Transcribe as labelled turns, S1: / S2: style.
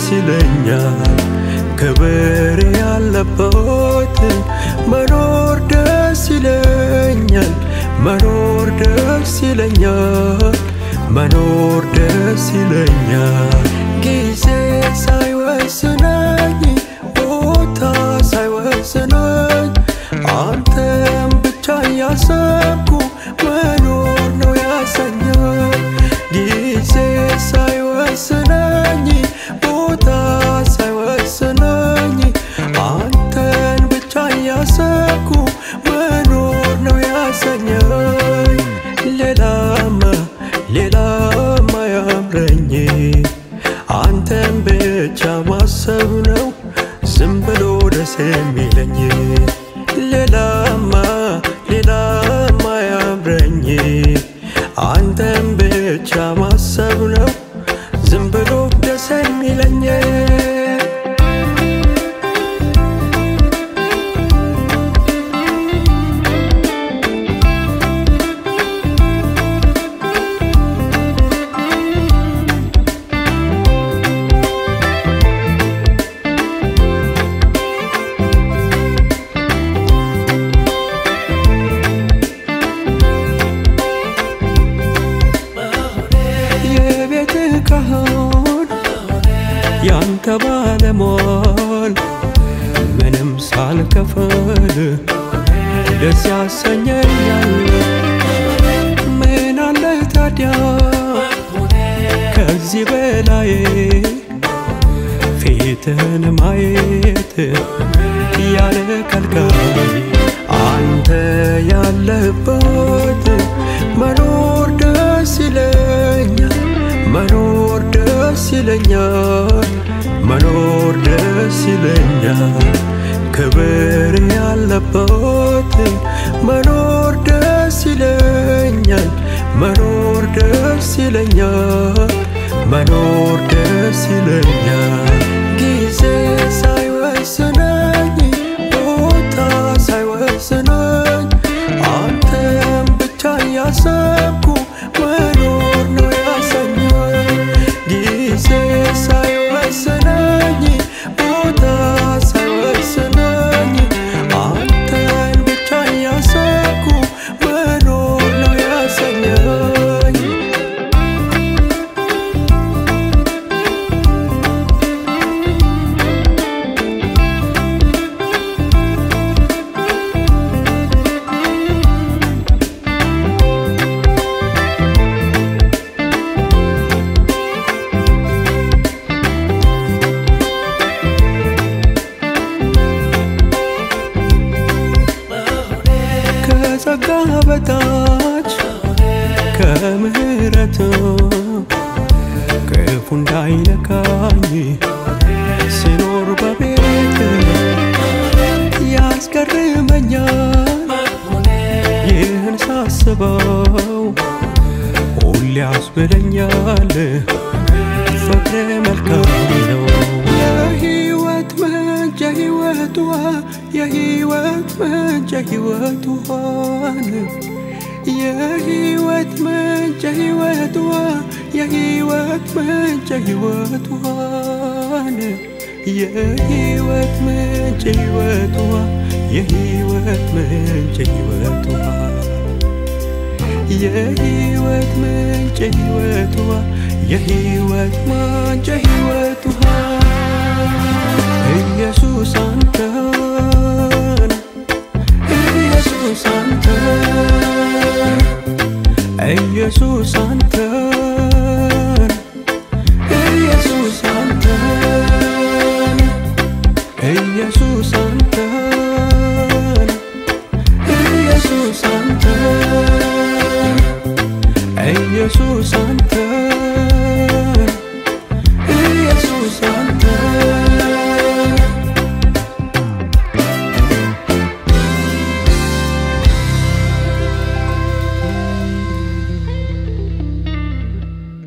S1: ይለኛል ክብር ያለበት መኖር ደስ ይለኛል መኖር ደስ ይለኛል መኖር ደስ ይለኛል ጊዜ ሳይወስነኝ ቦታ ሳይወስነኝ አንተም ብቻ እያሰብኩ መኖር ነው ያሰኛል ጊዜ ሳይወስነኝ ቦታ ሳይወስነኝ አንተን ብቻ እያሰብኩ መኖር ነው ያሰኛኝ ሌላማ ሌላማ ያምረኝ አንተን ብቻ ማሰብ ነው ዝም ብሎ ደስ የሚለኝ ሌላማ ሌላማ ያምረኝ አንተን ብቻ ማሰብ ነው ዝም ብሎ ደስ የሚለኝ የቤት ካህን ያንተ ባለሟል ምንም ሳልከፍል ደስ ያሰኘኛል። ምን አለ ታዲያ ከዚህ በላይ ፊትህን ማየት ያለ ከልካይ አንተ ያለህበት መኖር ደስ ይለኛል መኖር ደስ ይለኛል መኖር ደስ ይለኛል ክብር ያለበት መኖር ደስ ይለኛል መኖር ደስ ይለኛል መኖር ደስ ይለኛል ጊዜ ሳይወስነኝ ቦታ ሳይወስነኝ አንተም ብቻ እያሰብኩ መኖር ነው ያሰኛል ጊዜ ሳይወስነኝ ቦታ ሳይወስነኝ አንተን ብቻ እያሰብኩ መኖር ነው ያሰኛኝ ከጸጋ በታች ከምሕረት ክፉ እንዳይነካኝ ስኖር በቤት ያስገርመኛል ይህን ሳስበው ሁሌ ያስብለኛል ፍቅር መልካም ነው የህይወት ምንጭ የህይወት ውሃ የህይወት ምንጭ የህይወት ውሃን የህይወት ምንጭ የህይወት ውሃ የህይወት ምንጭ የህይወት ውሃን የህይወት ምንጭ የህይወት ውሃ የህይወት ምንጭ የህይወት ውሃ የህይወት ምንጭ የህይወት ውሃ የህይወት ምንጭ